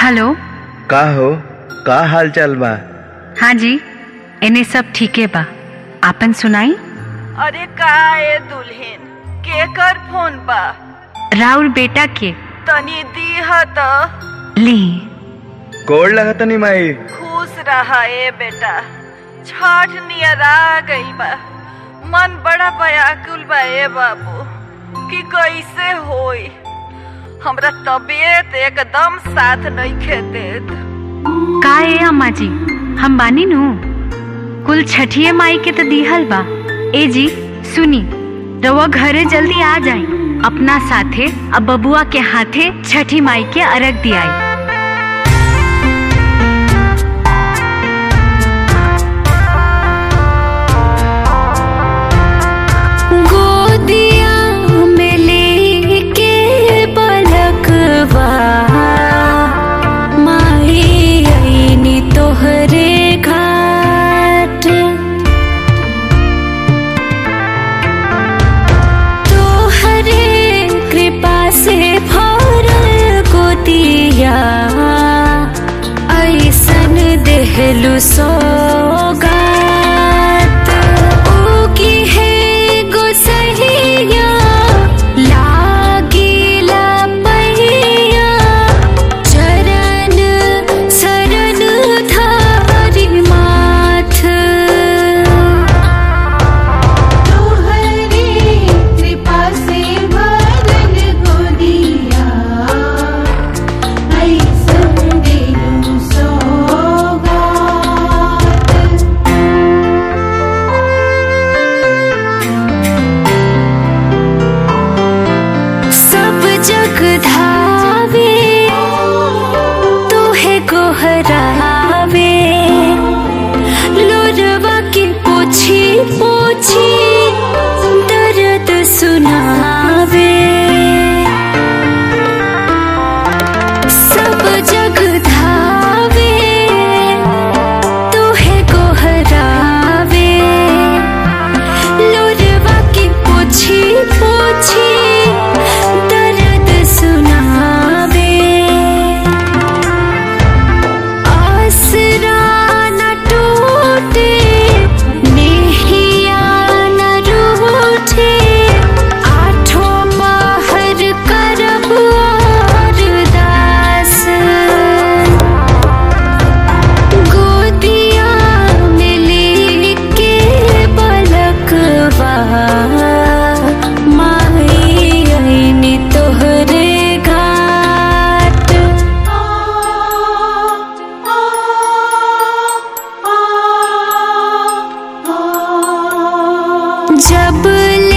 hello का हो का हाल चाल बा हाँ जी इन्हें सब ठीके बा आपन सुनाई अरे का ए दुल्हन केकर फोन बा राउर बेटा के तनी दीह त ली कोड लगा तनी माई खुश रहा ए बेटा छठ नियर आ गई बा मन बड़ा व्याकुल बा ए बाबू कि कैसे होई हमरा तबीयत एकदम साथ नहीं देत का ए अम्मा जी हम बानी नु कुल छठिए माई के तो दिहल बा ए जी सुनी रउआ घरे जल्दी आ जाई अपना साथे अब बबुआ के हाथे छठी माई के अरग दियाई गोदिया में लेके पलकवा माही आईनी तोहरे घाट तोहरे कृपा से भरल गोदिया ऐसन देहलु सौगात ओकी है गोसहिया लागिला पहिया चरण शरण धारी माथ तोहरी कृपा से भरल गोदिया ऐसन देलू सौगात सब जग धावे तोहे गोहरावे लोरवा के पोछी पोछी दर्द सुनावे सब जग धावे तोहे गोहरावे लोरवा के पोछी पोछी दर्द सुनावे आसरा न टूटे नेहिया न रूठे आठों बाहर करब अरदास गोदिया में लेके बलकवा माई आईनी तोहरे घाट जब